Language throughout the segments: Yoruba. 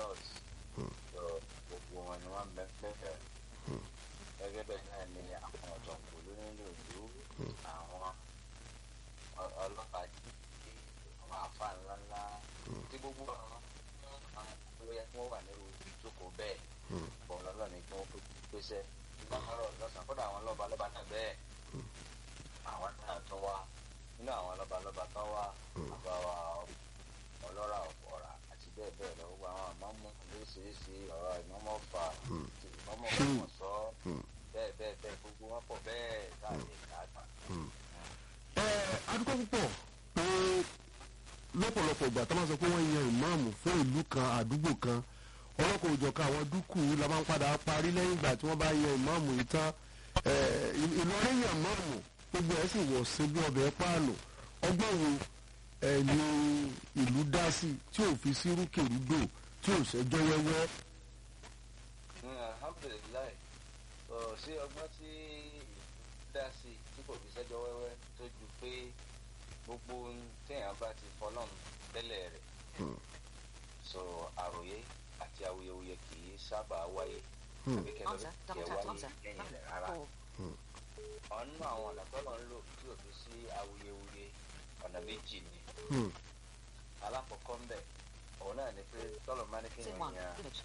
church so gbogbo wọn ni wọ́n bẹ pẹ́fẹ́ gẹ́gẹ́ bẹ́ẹ̀ náà ni àwọn ọ̀jọ̀gbọ́n lónílò ìlú àwọn ọ- ọlọ́pàá jíjí àwọn afá ńláńlá tí gbogbo àwọn olóyè tí wọ́n wà nírú ìjókòó bẹ́ẹ̀ bọ̀ lọ́lọ́ ni kí wọ́n pèsè ìgbàmọ́rọ̀ lọ́sàn-án kódà àwọn lọ́ba lọ́ba náà bẹ́ẹ̀ àwọn náà tún wá nínú àwọn lọ́ba lọ́ba tán wá àbáwá ọlọ́ra ọ̀pọ̀ra àti bẹ́ẹ̀ bẹ́ẹ̀ lọ gbogbo àwọn àmọ́mú lóríṣiríṣi ọ̀rọ̀ ìmọ̀mọ́ fà ìmọ̀mọ́ ọ̀pọ̀ sọ bẹ́ẹ̀ bẹ́ẹ̀ bẹ́ẹ̀ gbogbo wọn pọ̀ bẹ́ẹ̀ káàkiri káàkiri. ẹ adúgbò púpọ̀ pé lọ́pọ̀lọpọ̀ ìgbà tó máa sọ pé wọ́n yan ìmáàmù fún ìlú kan àdúgbò kan ọlọ́kọ̀ òjọ̀ka àwọn dúkù la máa ń padà parí lẹ́yìn ìgbà tí wọ́n bá yan ìmáàmù yìí tán ẹ, Ì- Ìlọrin yan ìmáàmù gbogbo ẹ̀ sì wọ̀ sí bí ọbẹ̀ páànù ọgbọ́n wo ẹ ní ìlú dá sí tí ò fi sí rúkèrúdò tí ò ṣẹjọ́ wẹ́wẹ́ alhamdulilayi ọ sí ọgbọ́n tí dá sí tí kò fi sẹ́jọ́ wẹ́wẹ́ tó ju pé gbogbo ohun téèyàn bá ti fọlọ́run tẹ́lẹ̀ rẹ̀ so àròyé àti awuyewuye kì í sábà wáyé àbí kẹlẹ́ Answer, kẹ double tap, wáyé answer. lẹ́yìn rẹ̀ rárá Call. ọ̀nà àwọn ọ̀nà tọ́lọ̀ ń lò tí ò fi sí awuyewuye ọ̀nà méjì ni Hmm. alákọ̀ọ́kọ́ ń bẹ̀ òun náà ni pé tọ́lọ̀ máa ní kí Sim èèyàn one. yan Image.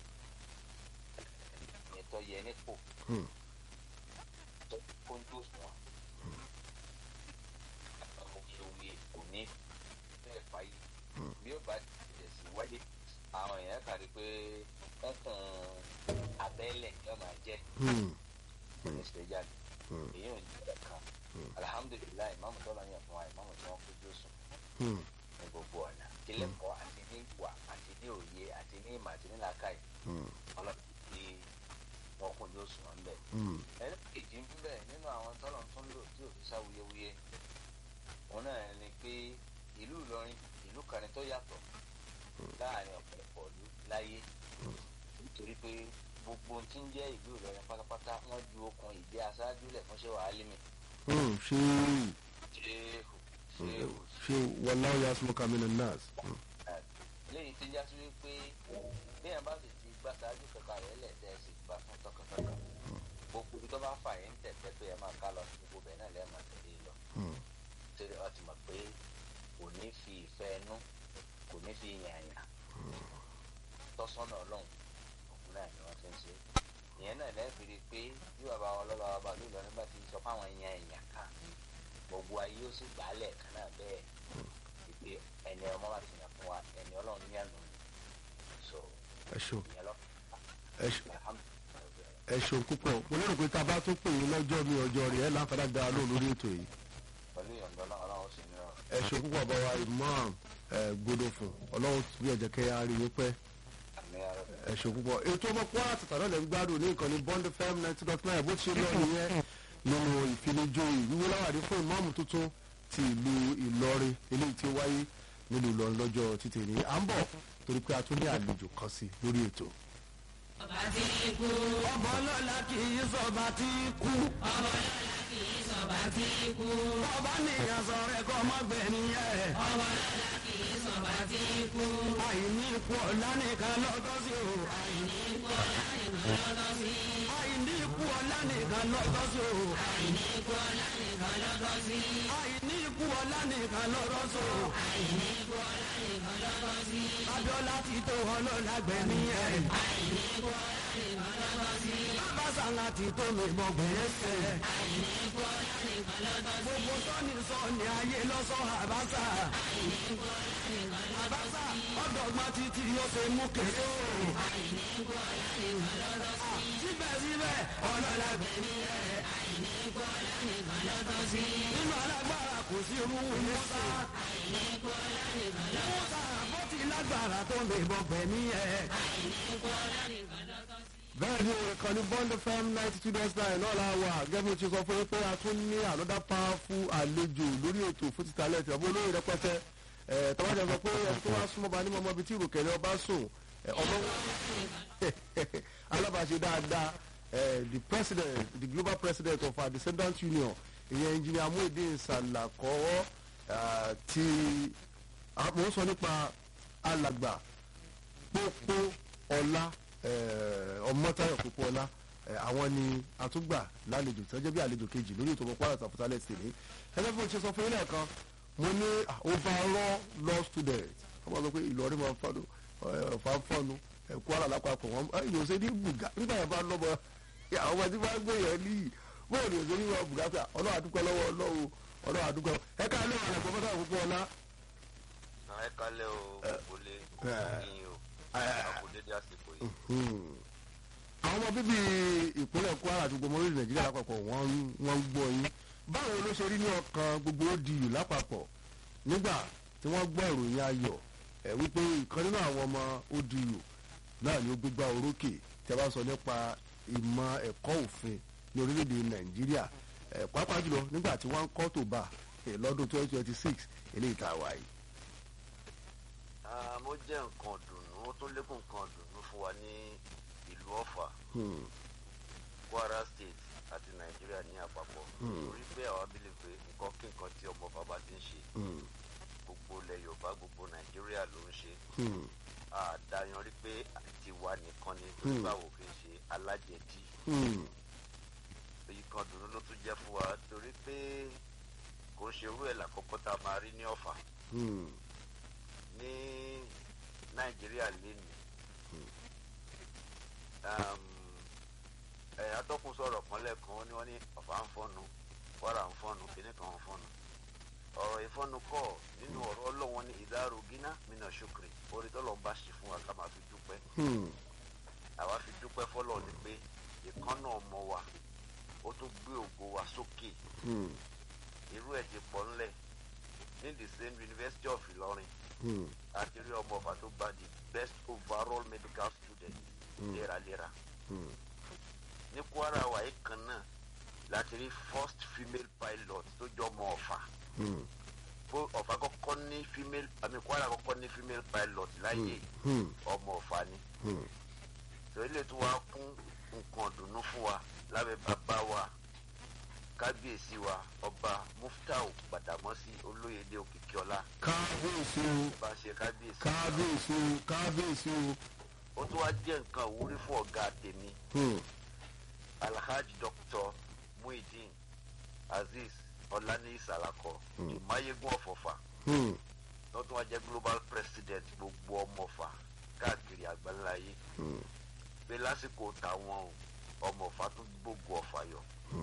ètò yẹ nípò Hmm. tó kóńtó wọn awuyewuye kò ní bẹ́ẹ̀ fàyè bí ó bá tẹ̀ sí wáyé àwọn èèyàn kàrí pé ẹkùn abẹ́lẹ̀ ni wọ́n máa jẹ́ Hmm. mínísítà jáde èyí ò ní ìgbà kan alihamudulilayi ìmáàmù tọ́lá yàn fún wa ìmáàmù tí wọ́n kójú sùn Hmm. ní gbogbo ọ̀nà tilẹ̀kọ́ àti ní ìwà àti ní òye àti ní ìmọ̀ àti ní làákàyè Hmm. ọlọ́run tí wọ́n kójú sùn wọn bẹ́ẹ̀. Hmm. ẹni kejì ń bẹ̀ nínú àwọn tọ́lọ̀ tó ń lò tí ò fi sáwuyewuye òun náà ni pé ìlú Ìlọrin ìlú kan ni tó yàtọ̀ láàrin ọ̀pọ̀lọpọ̀ ìlú láyé nítorí pé gbogbo ohun tí ń jẹ́ ìlú Ìlọrin pátápátá wọ́n ju okùn ìjẹ́ aṣáájú lẹ̀ fún ṣé wàá límì Hmm. ṣé ṣéhù ṣéhù ṣé wàláwọ̀ yà sọ́kà mí nà nàás. Hmm. léyìí tí ń já sí wípé béèyàn bá sì ti gbá ṣáájú kankan rẹ̀ lẹ́ẹ̀dẹ́ sì gbà fún tọkàntọkàn gbogbo ibi tó bá fà yín tẹ̀tẹ̀ pé ẹ máa ká lọ gbogbo bẹ́ẹ̀ náà lẹ́ẹ̀ máa tẹ̀lé lọ Hmm. torí ọ ti mọ̀ pé kò ní fi ìfẹ́ ẹnu kò ní fi yànyàn tọ́sọ́nà ọlọ́run òun náà ni wọ́n ti ń ṣe ìyẹn náà lẹ́ẹ̀fi rí i pé bí bàbá wọn lọ́ba bàbá ló lọ nígbà tí sọ fáwọn èèyàn èèyàn kan gbogbo ayé ó sì gbálẹ̀ kan náà bẹ́ẹ̀ wípé ẹni ọmọ bá ti yàn fún wa ẹni ọlọ́run ní àná ni so ẹ ṣeun ìyẹn lọ ẹ ṣeun alhamdulilayi ẹ ṣeun púpọ̀ mo lérò pé tá a bá tún pè yín lọ́jọ́ mi ọjọ́ rẹ̀ ẹ̀ láǹfààní àgbà lóhùn lórí ètò yìí pẹ̀lú ìyọ̀ǹda ọlọ́run ọlọ́run sì ní ọ̀rọ̀ ẹ ṣeun púpọ̀ bá wa imam ẹ gbọdọ̀ fún ọlọ́run bí ẹ̀jẹ̀ kẹ́ ya rí yín pẹ́ àmì ara rẹ̀. ẹ ṣeun púpọ̀ ètò ọmọ kwara tàtà náà lè ń gbádùn ní ìkànnì bond fm ninety dot nine bó ti ṣe lọ nìyẹn nínú ìfinijo ìwúwo láwàdí fún ìmáàmù tuntun ti ìlú ìlọrin eléyìí tí ó wáyé nílùú ìlọrin lọ́jọ́ títì ní à ń bọ̀ torí pé a tún ní àlejò kan sí lórí ètò. ọba tí kú. ọba ọlọ́lá kì í sọba tí kú. ọba ọlọ́lá kì í sọba tí kú. ọba nìyẹn sọ̀rọ̀ ẹ̀kọ́ ọmọbìnrin yẹn. ọba ọlọ́lá kì í sọba tí kú. àìní ikú ọ̀la nìkan lọ́tọ́ sí o. àìní ikú ọlá nìkan lọ́tọ́ sí. àìní ikú ọ̀la nìkan lọ́tọ́ sí o. àìní ikú ọlá nìkan lọ́tọ́ sí. àìní ikú ọ̀la nìkan lọ́tọ́ sí o. àìní ikú ọlá nìkan lọ́tọ́ sí. abiola ti tó ọlọ́lá gbẹ̀mí yẹn. àìní ikú ọlá nìkan lọ́tọ́ sí. abasanga ti tó mi mọ̀ gbẹ̀ẹ́sẹ̀. àìní ikú ọlá nìkan lọ́tọ́ sí. gbogbo sọ́ni sọ́ni ayé lọ́sọ̀ àbáṣà. àìní ikú ọlá nìkan lọ́tọ́ àbáṣà ọ̀dọ́gbọ́n títí yóò ṣe mú kéré o. àìní ikú ọlá nìkan lọ́tọ́ sí. síbẹ̀síbẹ̀ ọlọ́lá gbẹ̀mí yẹn. àìní ikú ọlá nìkan lọ́tọ́ sí. nínú alágbára kò sí irú musa. àìní ikú ọlá nìkan lọ́tọ́ sí. musa bó ti lágbára tó lè bọ̀ gbẹ̀mí yẹn. àìní ikú ọlá nìkan lọ́tọ́ sí. bẹ́ẹ̀ ni ìkànnì bond fm ninety two dot nine náà la wà gẹ́gẹ́ bí mo ti sọ fún yín pé a tún ní another powerful àlejò lórí ètò fún títà lẹ́tì ọ̀bọ olóyè rẹpẹtẹ ẹ̀ tọ́wọ́dẹ sọ pé ẹni tó wá súnmọ́ bá ní mọ́mọ́ ibi tí ìrùkẹ̀lẹ̀ ọba sùn ẹ̀, ọmọ alábàáṣe dáadáa ẹ̀, the president the global president of our descendant union ìyẹn engineer Muideen Salako ah, tí a mò ń sọ nípa alàgbà pópó ọlá ọmọtayọ kókó ọlá eh, àwọn ni àtúgbà lálejò tí wọ́n jẹ́ bí àlejò kejì lórí ètò ọmọkú àràtà fútalẹ̀ sí ní ẹgbẹ́ fún ṣe sọ fún ilé ẹ̀kan mo ní ah, overall law student wọ́n máa sọ pé ìlọrin máa ń fọ́nu fáfọ́nu ẹ̀kú ara lápapọ̀ wọn yóò ṣe ní bùgá nígbà yẹn bá lọ́mọ àwọn ọmọ tí wọ́n gbé yẹn níyì bóyá yóò ṣe ní wọn bùgá pé ọlọ́wà àdúgbò lọ́wọ́ ọlọ́wọ́ ọlọ́wà àdúgbò ẹ̀ka ilé ọ̀rẹ́ pọ̀fẹ́sà òkú ọlá ẹ kálẹ̀ o gbogbo lé yín o àkùdédé àsìkò yìí. àwọn ọmọ bíbí ìpínlẹ̀ kwara àti gbogbo orílẹ̀ nàìjíríà lápapọ̀ wọ́n ń- wọ́n ń gbọ́ yín báwo ló ṣe rí ní ọkàn gbogbo odiyu lápapọ̀ nígbà tí wọ́n gbọ́ ìròyìn ayọ̀ ẹ̀ wípé ìkan nínú àwọn ọmọ odiyu náà ni ó gbégbá orókè tí a bá sọ nípa ìmọ̀ ẹ̀kọ́ òfin ní orílẹ̀-èdè nàìjíríà ẹ̀ pàápàá jùlọ nígbà tí wọ́n ń kọ́ tó bá ẹ̀ lọ́dún twenty twenty six eléyìí tá a wà yìí. Ah, mo jẹ́ nǹkan dùnú ó tún lékún nǹkan dùnú fún wa ní ìlú ọ̀fà Hmm, kwara state àti nàìjíríà ní àpapọ̀ torí pé àwọn abílẹ̀ pé nǹkan kí nǹkan tí ọmọ bàbá ti ń ṣe hmm, gbogbo ilẹ̀ yorùbá gbogbo nàìjíríà ló ń ṣe hmm, àdáyan rí pé tiwa nìkan ni Hmm. nígbà wo kì í ṣe alájẹdí hmm, èyí kan dùnú ló tún jẹ́ fún wa torí pé kò ń ṣe irú ẹ̀ lákọ́kọ́ tá a máa rí ní ọ̀fà hmm, ní nàìjíríà lénìí ẹ atọ́kùn sọ̀rọ̀ kan lẹ́ẹ̀kan ó ní wọ́n ní ọ̀fà ń fọ́nu wàrà ń fọ́nu kìnnì kan ń fọ́nu ọ̀rọ̀ ìfọ́nu kọ́ nínú ọ̀rọ̀ ọlọ́wọ́n ní ìdárò gíná mìíràn ṣùkìrì orí tọ́lọ̀ ń bá ṣe fún wa ká máa fi dúpẹ́ hmm, àwa fi dúpẹ́ fọ́lọ̀ ni pé ìkànnà ọmọ wa ó tún gbé ògo wa sókè hmm, irú ẹ̀ ti pọ̀ ńlẹ̀ ní the same university of Ìlọrin hmm, àti rí ọmọ ọ̀fà tó gba the best overall medical student léraléra hmm. ní Kwara wàyí kan náà láti rí first female pilot tó jọ ọmọ ọ̀fà Hmm, bó ọ̀fà kọ́kọ́ ní female àmì Kwara kọ́kọ́ ní female pilot láyé hmm, ọmọ ọ̀fà ni hmm. tó ilé tó wá kún nǹkan dùnú fún wa lábẹ́ bàbá wa kábíyèsí wa ọba Muftau Gbàdámọ́sí Olóyèdè Òkìkíọlá kábíyèsí o bá ṣe kábíyèsí kábíyèsí o kábíyèsí o. ó tún wá jẹ́ nǹkan ìwúrí fún ọ̀gá tèmi Hmm, alhaji dr muhyiddin azeez ọláníyí sàlàkọ ìmáyégún ọ̀fọ̀fà hmm, tó tún wá jẹ́ global president gbogbo ọmọọ̀fà káàkiri àgbáńláyé hmm. pé lásìkò táwọn o ọmọọ̀fà tún gbogbo ọ̀fà yọ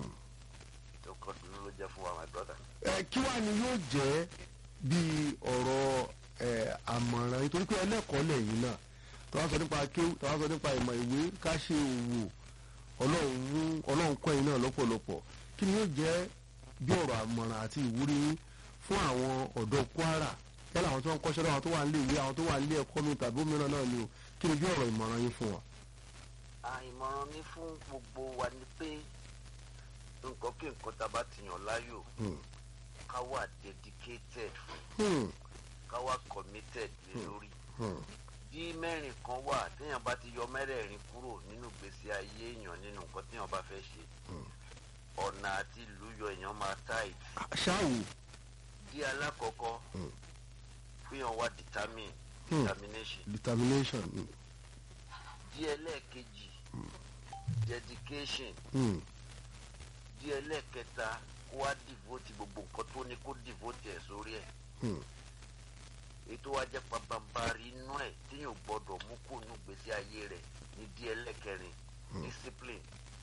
tó kọ́ dunu ló jẹ́ fún wa my brother. ẹ kí wàá ni yóò jẹ́ bí ọ̀rọ̀ ẹ àmọ̀ràn nítorí pé ẹlẹ́kọ̀ọ́ lẹ́yìn náà tó wá sọ nípa kéwù tó wá sọ nípa ìmọ̀ ìwé ká ṣe òwò ọlọ́run mú ọlọ́run kọ́ ẹ̀yin náà lọ́pọ̀lọpọ̀ kí ni yóò jẹ́ bí ọ̀rọ̀ àmọ̀ràn àti ìwúrí yín fún àwọn ọ̀dọ́ Kwara yálà àwọn tó ń kọ́ṣẹ́ lọ́wọ́ àwọn tó wà nílé ìwé àwọn tó wà nílé ẹ̀kọ́ mi tàbí òmíràn náà ni o kí ni bí ọ̀rọ̀ ìmọ̀ràn yín fún wọn. àìmọ̀ràn mi fún gbogbo wa ni pé nǹkan kí nǹkan tá a bá ti yàn láyò Hmm, ká wà dedicated fún hmm, ká wà committed lé lórí. hmm, bí mẹ́rin kan wà téèyàn bá ti yọ mẹ́rẹ̀ẹ̀rin kúrò nínú gbèsè ayé èèyàn nínú nǹkan téèyàn bá fẹ́ ṣe ọ̀nà àti ìlú yọ èèyàn máa tight ṣáàwù di alákọ̀ọ́kọ́ Mm. fíyàn wá determine Mm. determination determination. Hmm, di ẹlẹ́ẹ̀kejì dedication hmm, di ẹlẹ́ẹ̀kẹta kó wá devote gbogbo nǹkan tó ní kó devote ẹ̀ sórí ẹ̀ hmm. ètò wa jẹ́ pabambari inú ẹ̀ téèyàn ò gbọ́dọ̀ mú kó nù gbèsè ayé rẹ̀ ní di ẹlẹ́ẹ̀kẹrin discipline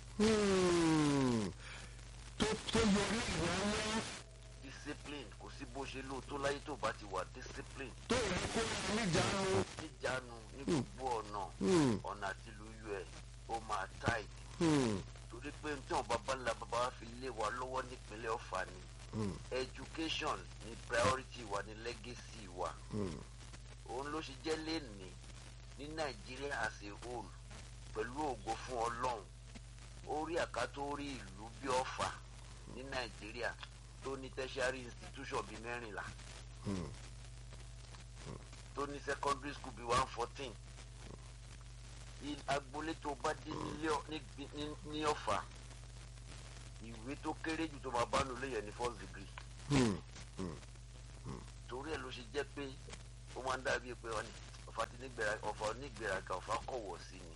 Hmm. tó tó yọrí ìrànwọ́ discipline kò sí bó ṣe lò tó láyé tó bá ti wà discipline tó yẹ kó níjànú. níjànú ní gbogbo ọ̀nà Hmm. ọ̀nà àti ìlú ẹ̀ ó máa tight Hmm. torí pé tí wọn bàbá ńlá bàbá wa fi lé wa lọ́wọ́ nípínlẹ̀ ọ̀fà ni Hmm. education ni priority wa ni legacy wa Hmm. òun ló ṣe jẹ́ lẹ́ni ní nàìjíríà as a whole pẹ̀lú ògo fún ọlọ́run orí àkátó rí ìlú bí ọ̀fà ní nàìjíríà tó ní tertiary institution bíi mẹ́rìnlá Hmm. tó ní secondary school bíi one fourteen agboolé tó bá dé nílé ọ- ní- ní- ní ọ̀fà ìwé tó kéré jù tó máa bá lò léyìn ní first degree Hmm. torí ẹ̀ ló ṣe jẹ́ pé ó máa ń dàbí pé wọ́n ní ọ̀fà ti nígbèrè ọ̀fà onígbèraga ọ̀fà kọ̀wọ̀ sí ni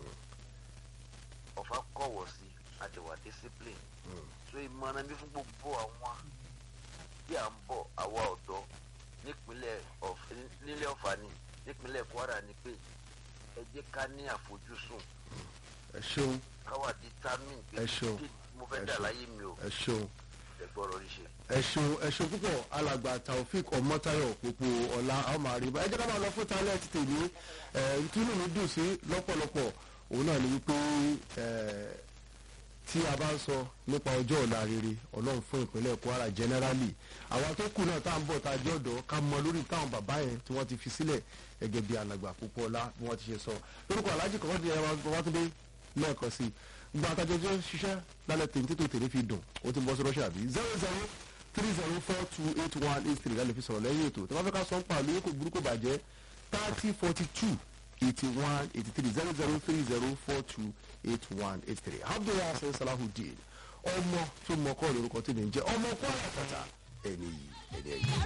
ọ̀fà kọ̀wọ̀ sí àdìwà discipline so ìmọ̀ràn mi fún gbogbo àwọn tí à ń bọ̀ àwa ọ̀dọ́ nípínlẹ̀ Ọ̀f- nílẹ̀ ọ̀fà ni nípínlẹ̀ Kwara ni pé ẹ jẹ́ ká ní àfojúsùn ẹ ṣeun káwá determine pé Ẹ ṣeun. kí mo fẹ́ Ẹ dà ṣeun. láyé mi o ẹ ṣeun ẹ gbọ́dọ̀ rí ṣe. ẹ ṣeun ẹ ṣeun púpọ̀ alàgbà taofik ọmọtayọ pópó ọlá ọmọ àríwá ẹ jẹ́ ká máa lọ fún talẹ̀ ti tèmi ẹ tínú mi dùn sí lọ́pọ̀lọpọ̀ òun náà ni wípé ẹ tí a bá ń sọ nípa ọjọ́ ọ̀la rere ọlọ́run fún ìpínlẹ̀ kwara generally àwọn tó kù náà tá à ń bọ̀ tá a jẹ́ ọ̀dọ́ ká mọ lórí táwọn bàbá yẹn tí wọ́n ti fi sílẹ̀ gẹ́gẹ́ bí alàgbà pópó ọlá bí wọ́n ti ṣe sọ lórúkọ alájì kọ̀ọ̀kan ti ẹ̀rọ babátúndé lẹ́ẹ̀kan sí i gba àtàjọ tó ṣiṣẹ́ lálẹ́ tèmi tètò tèmi fi dùn ó ti bọ́ sí rọ́ṣà bí zero zero three zero four two eight one eight three lálẹ́ fi sọ̀rọ̀ lẹ́yìn ètò tí wọ́n fẹ́ ká sọ ń pa àlóyè kò burúkú bàjẹ́ thirty forty two eighty one eighty three zero zero three zero four two eight one eight three abdullahi hasan salahudeen ọmọ tó mọ kọ́ lórúkọ tí mi ń jẹ́ ọmọ kọ́ àyàfàtà ẹni yìí ẹni ẹ̀yìn.